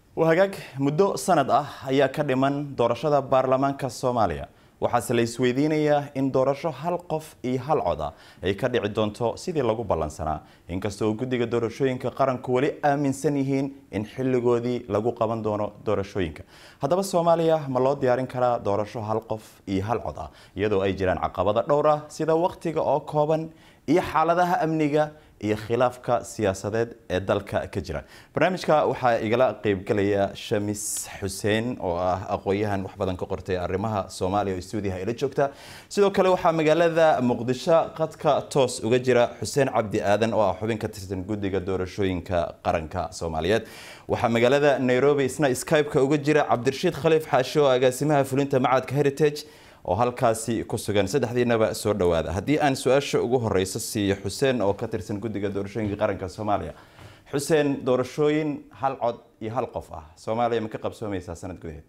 hagaag muddo sanad ah ayaa ka dhiman doorashada baarlamaanka soomaaliya waxaase la isweydiinayaa in doorasho hal qof iyo hal cod ah ay ka dhici doonto sidii lagu ballansanaa inkastoo guddiga doorashooyinka qaranku weli aaminsan yihiin in xilligoodii lagu qaban doono doorashooyinka haddaba soomaaliya ma loo diyaarin karaa doorasho hal qof iyo hal cod ah iyadoo ay jiraan caqabado dhowr ah sida waqtiga oo kooban iyo xaaladaha amniga iyo khilaafka siyaasadeed ee dalka ka jira barnaamijka waxaa igala qeybgalaya shamis xuseen oo ah aqoon-yahan wax badan ka qortay arrimaha soomaaliya oo stuudiyaha ila joogta sidoo kale waxaa magaalada muqdisho qadka toos uga jira xuseen cabdi aadan oo ah xubin ka tirsan guddiga doorashooyinka qaranka soomaaliyeed waxaa magaalada nairobi isna skype-ka uga jira cabdirashiid khaliif xaashi oo agaasimaha fulinta macadka heritage oo halkaasi ku sugan saddexdiinaba soo dhawaada haddii aan su-aasha ugu horeysa siiyo xuseen oo ka tirsan guddiga doorashooyinka qaranka soomaaliya xuseen doorashooyin hal cod iyo hal qof ah soomaaliya ma ka qabsoomeysaa sanad gudaheed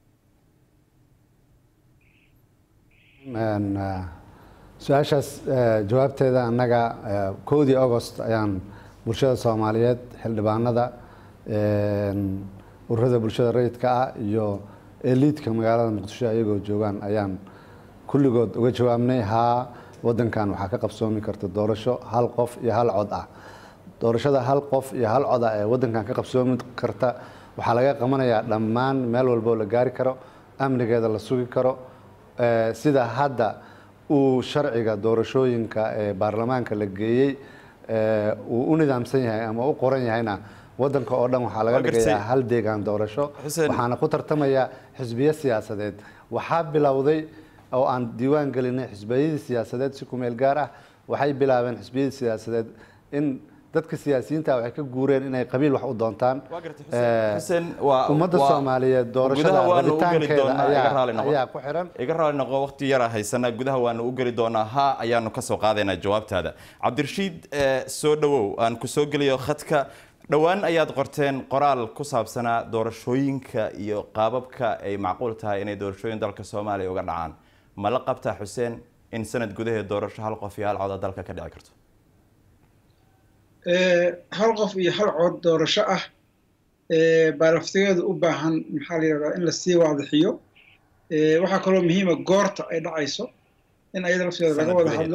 su-aashaas jawaabteeda annaga kowdii agost ayaan bulshada soomaaliyeed xildhibaanada ururada bulshada rayidka ah iyo eliidka magaalada muqdisho ayagoo joogaan ayaan kulligood uga jawaabnay haa wadankan waxaa ka qabsoomi karta doorasho hal qof iyo hal cod ah doorashada hal qof iyo hal cod ah ee wadankan ka qabsoomi karta waxaa laga qabanayaa dhammaan meel walboo la gaari karo amnigeeda la sugi karo sida hadda uu sharciga doorashooyinka ee baarlamaanka la geeyey uu u nidaamsan yahay ama u qoran yahayna wadanka oo dhan waxaa laga dhigayaa hal deegaan doorasho waxaana ku tartamaya xisbiyo siyaasadeed waxaa bilowday oo aan diiwaan gelinay xisbiyadii siyaasadeed si kumeel gaar ah waxay bilaabeen xisbiyadii siyaasadeed in dadka siyaasiyiinta waxay ka guureen inay qabiil wax u doontaan ummadda soomaaliyeed doorashada rabitaankeeda ayaa ku xiran iga raali noqo waqti yara haysana gudaha waanu u geli doonaa ha ayaanu kasoo qaadaynaa jawaabtaada cabdirashiid soo dhawow aan ku soo geliyo khadka dhowaan ayaad qorteen qoraal ku saabsanaa doorashooyinka iyo qaababka ay macquul tahay inay doorashooyin dalka soomaaliya uga dhacaan ma la qabtaa xuseen in sanad gudaheed doorasho hal qof iyo hal coda dalka ka dhici karto hal qof iyo hal cod doorasho ah baa laftigeedu u baahan maxaa la yidhahdaa in lasii waadixiyo waxaa kaloo muhiima goorta ay dhacayso in ayada laftigeeda laga wada hadlo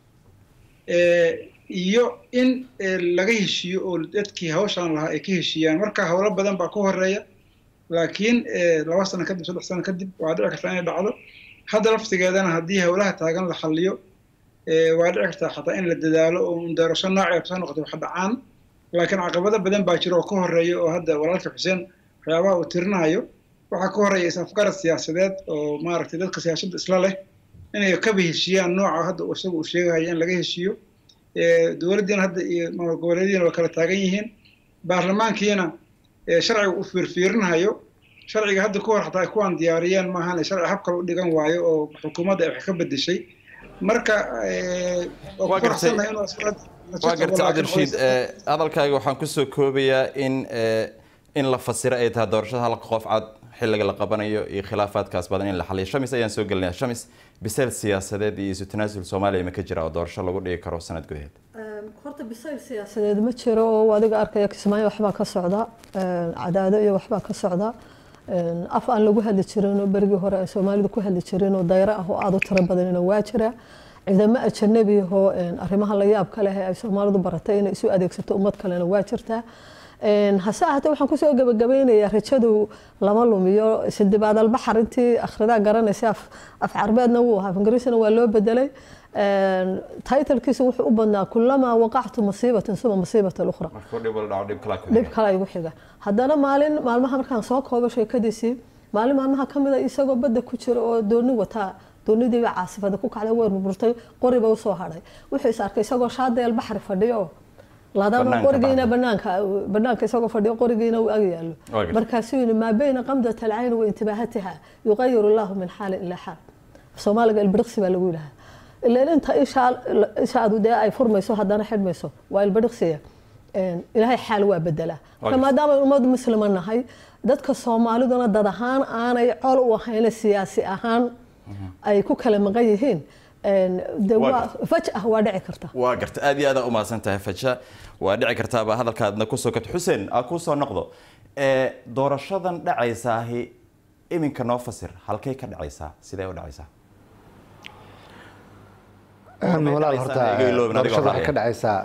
iyo in laga heshiiyo oo dadkii hawshaan lahaa ay ka heshiiyaan marka howlo badan baa ku horeeya laakiin laba sano kadib saddex sano kadib waa dhici kartaa inay dhacdo hadda laftigeedana haddii howlaha taagan la xalliyo waa dhici kartaa xataa in la dadaalo oo doorasho noocee soo noqoto wax dhacaan laakiin caqabado badan baa jira oo ka horeeya oo hadda walaalka xuseen waxyaabaha uu tirinayo waxaa ka horeeya is-afgarad siyaasadeed oo maaragtay dadka siyaasadda isla leh inay kaba heshiiyaan nooca hadda isaga uu sheegayo in laga heshiiyo dowladdiina hadda iyo maamul goboleedyadiina waa kala taagan yihiin baarlamaankiina sharciga uu fiirfiirinayo sharciga hadda ku hor xataa ay kuwaan diyaariyeen maahan sharci hab kale u dhigan waayo oo xukuumadda ay wax ka bedeshay marka waa gartay cabdirashiid hadalkaaga waxaan kusoo koobayaa in in la fasiro ay tahay doorashada halka qof cad xilliga la qabanayo iyo khilaafaadkaas badan in la xaliyo shamis ayaan soo gelinaya shamis bisayl siyaasadeed iyo isu tanaasul soomaaliya ma ka jira oo doorasho lagu dhigi karo sanad gudaheed horta bisayl siyaasadeed ma jiro oo adiga arkaya kismaayo waxbaa ka socda cadaado iyo waxbaa ka socda af aan lagu hadli jirin oo berigii hore ay soomaalidu ku hadli jirin oo dayro ah oo aada u tiro badanina waa jira ciidamo ajanabi ahoo arrimaha la yaabka leh ee ay soomaalidu baratay inay isu adeegsato ummad kalena waa jirtaa hase ahaatee waxaan kusoo gabagabeynayaa rajadu lama lumiyo sidibaad albaxar intii akhridaa garanaysa af carbeedna wuu ahaa ingiriisna waa loo bedelay titlkiisa wuxuu u badnaa kulamaa waqactu masiibatan suma masiibata ukhra dhib kale igu xiga haddana maalin maalmaha markaan soo koobo sheekadiisii maalin maalmaha ka mida isagoo badda ku jira oo dooni wataa doonidiiba caasifada ku kacday weer burburtay qoriba usoo hadhay wuxuu is arkay isagoo shaadeel baxri fadhiyo ladaba qorigiina banaanka banaanka isagoo fadhiyo qorigiina uu ag yaallo markaasuu yidhi maa bayna qamdat alcayn wa intibaahatiha yuqayiru allahu min xaalin ilaa xaal soomaaliga ilbiriqsi baa lagu yidhahaa ilaan inta ishaadu dee ay furmayso haddana xidhmayso waa ilbiriqsiya ilaahay xaal waa bedelaa marka maadaama ummad muslima nahay dadka soomaaliduna dad ahaan aanay col u ahayna siyaasi ahaan ay ku kala maqan yihiin fajah waa dhici karta waa garta aad iyo aad u mahadsan tahay faja waa dhici kartaaba hadalkaadna kusoo kabta xuseen aa kusoo noqdo doorashadan dhacaysaahi iminka noo fasir halkay ka dhacaysaa sidee u dhacaysaa walaal horta doorashada waxay ka dhacaysaa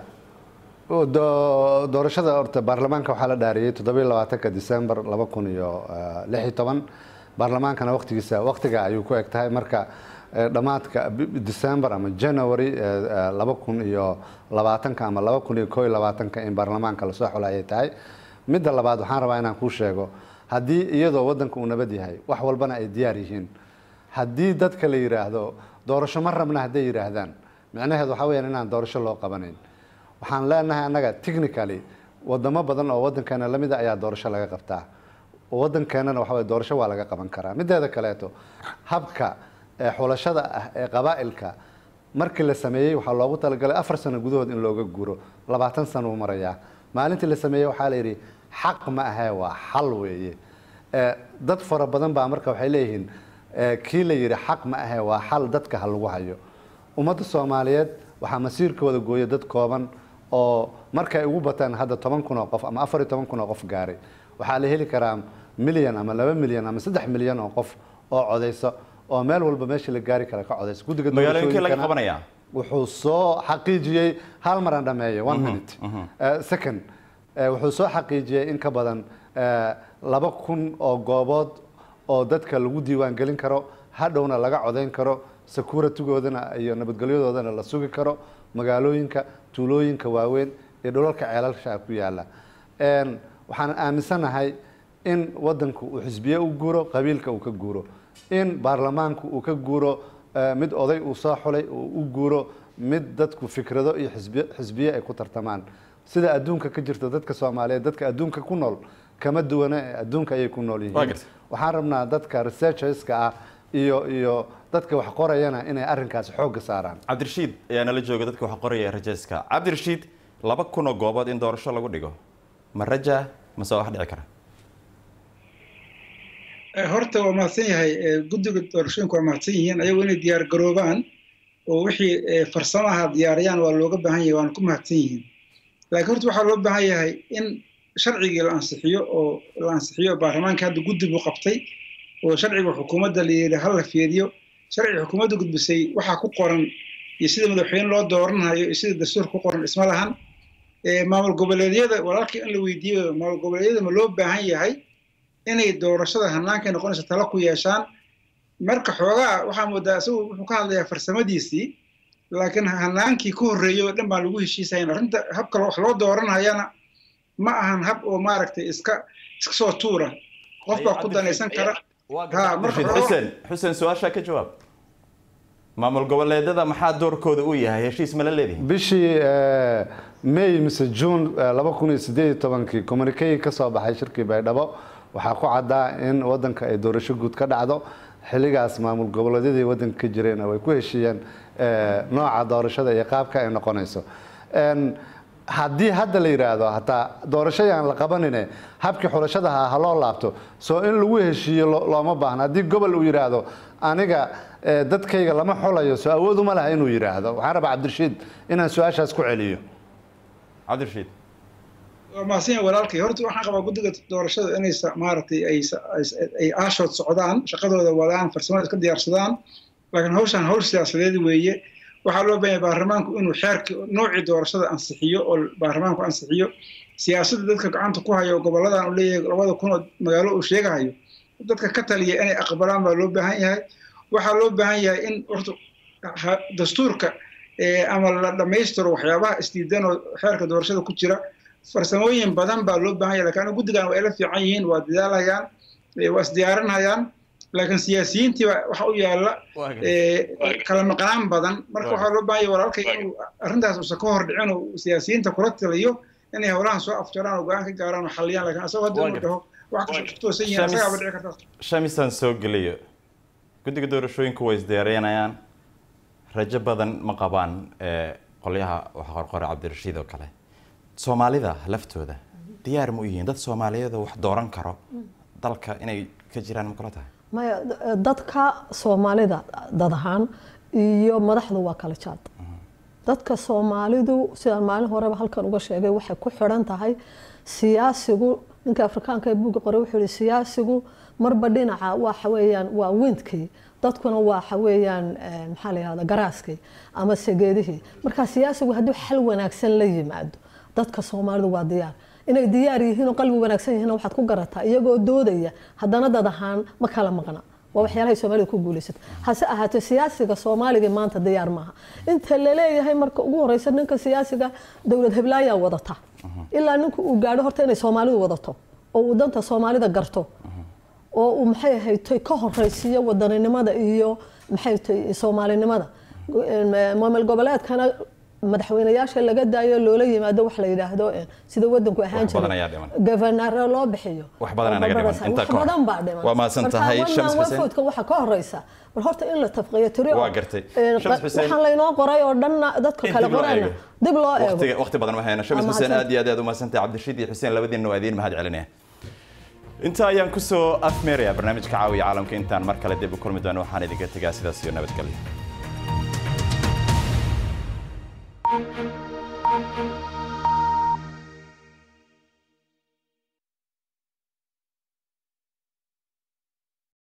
doorashada horta baarlamaanka waxaa la dhaariyey toddobiyo labaatanka december laba kun iyo lix iyo toban baarlamaankana waqtigiisa waqtiga ayuu ku eg tahay marka dhammaadka december ama january laba kun iyo labaatanka ama laba kun iyo koo iyo labaatanka in baarlamaanka lasoo xula ayay tahay midda labaad waxaan rabaa inaan kuu sheego haddii iyadoo waddanka uu nabad yahay wax walbana ay diyaar yihiin haddii dadka la yidhaahdo doorasho ma rabna hadday yidhaahdaan micnaheedu waxaa weyaan inaan doorasho loo qabanayn waxaan leenahay annaga technically wadamo badan oo waddankeena lamida ayaa doorasho laga qabtaa waddankeenana waxa weye doorasho waa laga qaban karaa mideeda kaleeto habka xulashada ah ee qabaa'ilka markii la sameeyey waxaa loogu talagalay afar sano gudahood in looga guuro labaatan sano uu marayaa maalintii la sameeyey waxaa la yidhi xaq ma ahee waa xal weeye dad fara badan baa marka waxay leeyihiin kii la yidhi xaq ma ahee waa xal dadka ha lagu hayo ummadda soomaaliyeed waxaa masiirkooda gooya dad kooban oo markay ugu bataan hadda toban kun oo qof ama afar iyo toban kun oo qof gaaray waxaa la heli karaa milyan ama laba milyan ama saddex milyan oo qof oo codayso oo meel walba meesha la gaari kara ka codayso guddiga magaalooyinkii laga qabanaya wuxuu soo xaqiijiyey hal maran dhameeyey one minute second wuxuu soo xaqiijiyey in ka badan laba kun oo goobood oo dadka lagu diiwaan gelin karo hadhowna laga codayn karo securitygoodana iyo nabadgelyadoodana la sugi karo magaalooyinka tuulooyinka waaweyn iyo dhulalka ceelalsha ku yaala waxaan aaminsanahay in wadanku uu xisbiye u guuro qabiilka uu ka guuro in baarlamaanku uu ka guuro mid oday uu soo xulay uu u guuro mid dadku fikrado iyo xisbiye xisbiye ay ku tartamaan sida adduunka ka jirta dadka soomaaliyeed dadka adduunka ku nool kama duwana ee adduunka ayay ku nool yihiin waxaan rabnaa dadka researcherska ah iyo iyo dadka wax qorayana inay arrinkaasi xoogga saaraan cabdirashiid ayaa nala jooga dadka wax qoraya rajeska cabdirashiid laba kun oo goobood in doorasho lagu dhigo ma raja mase wax dhici kara horta waa mahadsan yahay guddiga doorashooyinka waa mahadsan yihiin ayagu inay diyaar garoobaan oo wixii farsamaha diyaariyaan waa looga baahan yahay waana ku mahadsan yihiin laakiin horta waxaa loo baahan yahay in sharcigii la ansixiyo oo la ansixiyo baarlamaanka hadda guddi buu qabtay oo sharciga xukuumadda la yidhi hal la fiiriyo sharciga xukuumadda gudbisay waxaa ku qoran iyo sida madaxweyne loo dooranayo iyo sida dastuur ku qoran isma lahan maamul goboleedyada walaalkii in la weydiiyo maamul goboleedyada ma loo baahan yahay inay doorashada hannaankay noqonaysa tala ku yeeshaan marka xoogaa waxaa moodaa isagu wuxuu ka hadlayaa farsamadiisii laakiin hannaankii ka horreeyay oo dhan baan lagu heshiisayn arrinta habka wax loo dooranayana ma ahan hab oo maaragtay iska iska soo tuura qof baa ku danaysan kara xuseen xuseen su-aashaa ka jawaab maamul goboleedyada maxaa doorkooda u yahay heshiis ma la leedihin bishii may mise june laba kun iyo sideed iyo tobankii communikey ka soo baxay shirkii baydhabo waxaa ku caddaa in wadanka ay doorasho guud ka dhacdo xilligaas maamul goboleedyadii wadanka ka jireen way ku heshiiyeen nooca doorashada iyo qaabka ay noqonayso haddii hadda la yidhaahdo hataa doorashadii la qabanine habkii xulashadaha ha loo laabto soo in lagu heshiiyo looma baahna haddii gobol uu yidhaahdo aniga dadkayga lama xulayo soo awooduma laha inuu yidhaahdo waxaan rabaa cabdirashiid inaan su-aashaas ku celiyo cabdirashiid waa mahadsan yahay walaalkay horta waxaan qabaa guddiga doorashada inay maaragtay ay ay aashood socdaan shaqadooda wadaan farsamada iska diyaarsadaan laakiin hawshan hawl siyaasadeed weeye waxaa loo baahan yahay baarlamaanku inuu xeerkii noocii doorashada ansixiyo oo baarlamaanku ansixiyo siyaasadda dadka gacanta ku hayo goboladan uu leeyahay labada kun oo magaalo uu sheegahayo dadka ka taliya inay aqbalaan baa loo baahan yahay waxaa loo baahan yahay in horta dastuurka ama la dhammaystiro waxyaabaha isdiidan oo xeerka doorashada ku jira farsamooyin badan baa loo baahan yahay lakin guddigan waa ila fiican yihiin waa dadaalhayaan waa isdiyaarinayaan laakiin siyaasiyiintii waxa u yaalla kala maqnaan badan marka waxaa loo baahan yahay walaalkay inuu arrintaas uusan ka hor dhicin oo siyaasiyiinta kula taliyo inay howlahan soo afjaraan oo go-aan ka gaaraan oo xaliyaan lakin asagoo hadda inuu dhaho wax kasoo toosan yihiin asagaaba dhici karta shamisaan soo geliyo guddiga doorashooyinku way isdiyaarinayaan rajo badan ma qabaan qolyaha waxa qorqore cabdirashiid oo kale soomaalida laftooda diyaar ma u yihiin dad soomaaliyeed oo wax dooran karo dalka inay ka jiraan ma kula tahay maya dadka soomaalida dad ahaan iyo madaxdu waa kala jaad dadka soomaalidu sidaan maalin horeba halkan uga sheegay waxay ku xidhan tahay siyaasigu ninka afrikaanka ee buugga qore wuxuu yihi siyaasigu marba dhinaca waxa weeyaan waa windkii dadkuna waxa weeyaan maxaa la yihahda garaaskii ama segeedihii marka siyaasigu hadduu xal wanaagsan la yimaado dadka soomaalidu waa diyaar inay diyaar yihiin oo qalbi wanaagsan yihiin waxaad ku garataa iyagoo doodaya haddana dad ahaan ma kala maqna waa waxyaalahay soomaalida ku guulaysata hase ahaatee siyaasiga soomaaliga maanta diyaar maaha inta laleeyahay marka ugu horeysa ninka siyaasiga dowlad heblaayaa wadata ilaa ninku uu gaadho horta inay soomaalidu wadato oo uu danta soomaalida garto oo uu maxay ahaytoy ka horeysiiyo wadaninimada iyo maxay tay soomaalinimada maamul goboleedkana madaxweynayaasha laga daayo loola yimaado wax la yidhaahdo sida wadanku ahaan jiray gofanaare loo bixiyo wax badan anaga dhiman inta wax badan baa dhiman waa mahadsan tahay shams xuseen wafoodka waxa ka horeysa bal horta in la tafqiyo tiri waa gartay shams xuseen waxaan laynoo qoray oo dhan dadka kale qorayna dib loo eego waqtiga waqti badan ma hayno shams xuseen aad iyo aad aad u mahadsan tahay cabdirashiid iyo xuseen labadiinna waa idiin mahad celinaya inta ayaan kusoo afmeerayaa barnaamijka caawiya caalamka intaan mar kale dib u kulmi doono waxaan idinka tegaa sidaas iyo nabadgelyo Thank you.